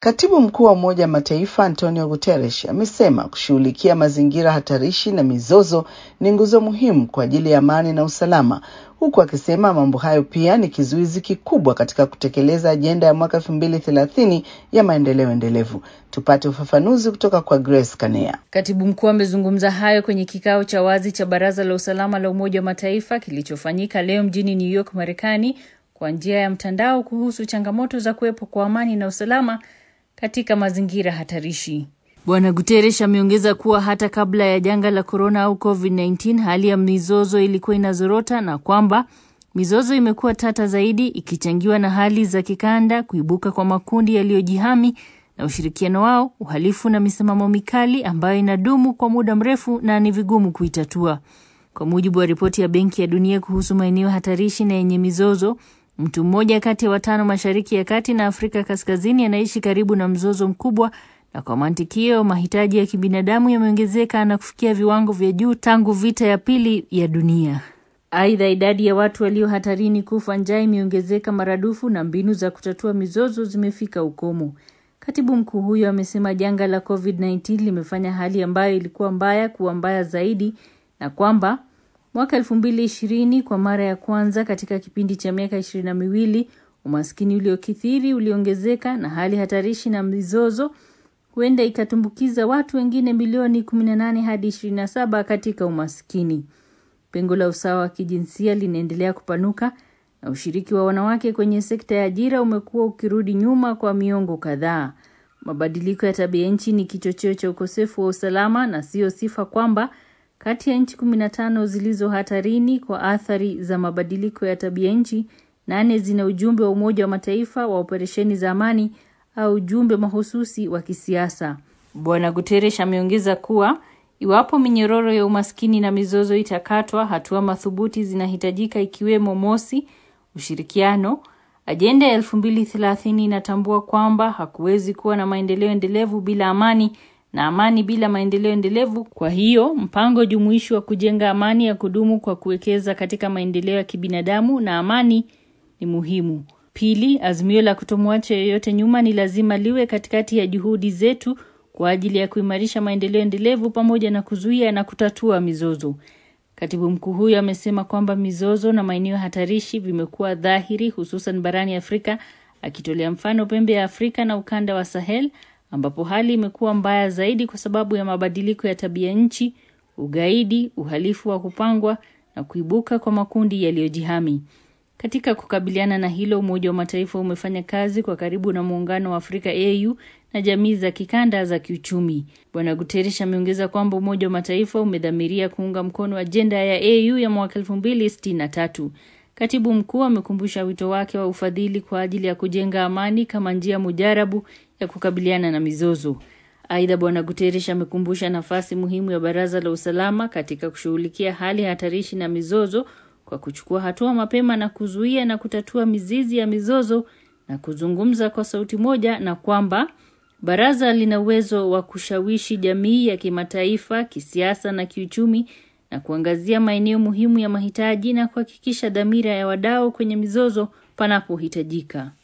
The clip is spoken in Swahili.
Katibu mkuu wa Umoja wa Mataifa Antonio Guterres amesema kushughulikia mazingira hatarishi na mizozo ni nguzo muhimu kwa ajili ya amani na usalama, huku akisema mambo hayo pia ni kizuizi kikubwa katika kutekeleza ajenda ya mwaka elfu mbili thelathini ya maendeleo endelevu. Tupate ufafanuzi kutoka kwa Grace Kanea. Katibu mkuu amezungumza hayo kwenye kikao cha wazi cha Baraza la Usalama la Umoja wa Mataifa kilichofanyika leo mjini New York, Marekani, kwa njia ya mtandao kuhusu changamoto za kuwepo kwa amani na usalama katika mazingira hatarishi. Bwana Guterres ameongeza kuwa hata kabla ya janga la korona au COVID-19 hali ya mizozo ilikuwa inazorota na kwamba mizozo imekuwa tata zaidi ikichangiwa na hali za kikanda, kuibuka kwa makundi yaliyojihami na ushirikiano wao, uhalifu na misimamo mikali ambayo inadumu kwa muda mrefu na ni vigumu kuitatua. Kwa mujibu wa ripoti ya Benki ya Dunia kuhusu maeneo hatarishi na yenye mizozo, mtu mmoja kati ya watano Mashariki ya Kati na Afrika Kaskazini anaishi karibu na mzozo mkubwa, na kwa mantikio mahitaji ya kibinadamu yameongezeka na kufikia viwango vya juu tangu vita ya pili ya dunia. Aidha, idadi ya watu walio hatarini kufa njaa imeongezeka maradufu na mbinu za kutatua mizozo zimefika ukomo. Katibu mkuu huyo amesema janga la COVID-19 limefanya hali ambayo ilikuwa mbaya kuwa mbaya zaidi na kwamba mwaka elfu mbili ishirini kwa mara ya kwanza katika kipindi cha miaka ishirini na miwili umaskini uliokithiri uliongezeka na hali hatarishi na mizozo huenda ikatumbukiza watu wengine milioni 18 hadi 27 katika umaskini. Pengo la usawa wa kijinsia linaendelea kupanuka na ushiriki wa wanawake kwenye sekta ya ajira umekuwa ukirudi nyuma kwa miongo kadhaa. Mabadiliko ya tabia nchi ni kichocheo cha ukosefu wa usalama na siyo sifa kwamba kati ya nchi 15 zilizo hatarini kwa athari za mabadiliko ya tabia nchi, nane zina ujumbe wa Umoja wa Mataifa wa operesheni za amani au ujumbe mahususi wa kisiasa. Bwana Guterres ameongeza kuwa iwapo minyororo ya umaskini na mizozo itakatwa, hatua madhubuti zinahitajika ikiwemo mosi, ushirikiano. Ajenda ya elfu mbili thelathini inatambua kwamba hakuwezi kuwa na maendeleo endelevu bila amani na amani bila maendeleo endelevu. Kwa hiyo mpango jumuishi wa kujenga amani ya kudumu kwa kuwekeza katika maendeleo ya kibinadamu na amani ni muhimu. Pili, azimio la kutomwacha yoyote nyuma ni lazima liwe katikati ya juhudi zetu kwa ajili ya kuimarisha maendeleo endelevu pamoja na kuzuia na kutatua mizozo. Katibu mkuu huyo amesema kwamba mizozo na maeneo hatarishi vimekuwa dhahiri hususan barani Afrika, akitolea mfano pembe ya Afrika na ukanda wa Sahel ambapo hali imekuwa mbaya zaidi kwa sababu ya mabadiliko ya tabia nchi, ugaidi, uhalifu wa kupangwa na kuibuka kwa makundi yaliyojihami. Katika kukabiliana na hilo, Umoja wa Mataifa umefanya kazi kwa karibu na Muungano wa Afrika AU na jamii za kikanda za kiuchumi. Bwana Guterres ameongeza kwamba Umoja wa Mataifa umedhamiria kuunga mkono ajenda ya AU ya mwaka 2063. Katibu mkuu amekumbusha wito wake wa ufadhili kwa ajili ya kujenga amani kama njia mujarabu ya kukabiliana na mizozo. Aidha, Bwana Guterres amekumbusha nafasi muhimu ya Baraza la Usalama katika kushughulikia hali hatarishi na mizozo kwa kuchukua hatua mapema na kuzuia na kutatua mizizi ya mizozo na kuzungumza kwa sauti moja, na kwamba baraza lina uwezo wa kushawishi jamii ya kimataifa kisiasa na kiuchumi na kuangazia maeneo muhimu ya mahitaji na kuhakikisha dhamira ya wadau kwenye mizozo panapohitajika.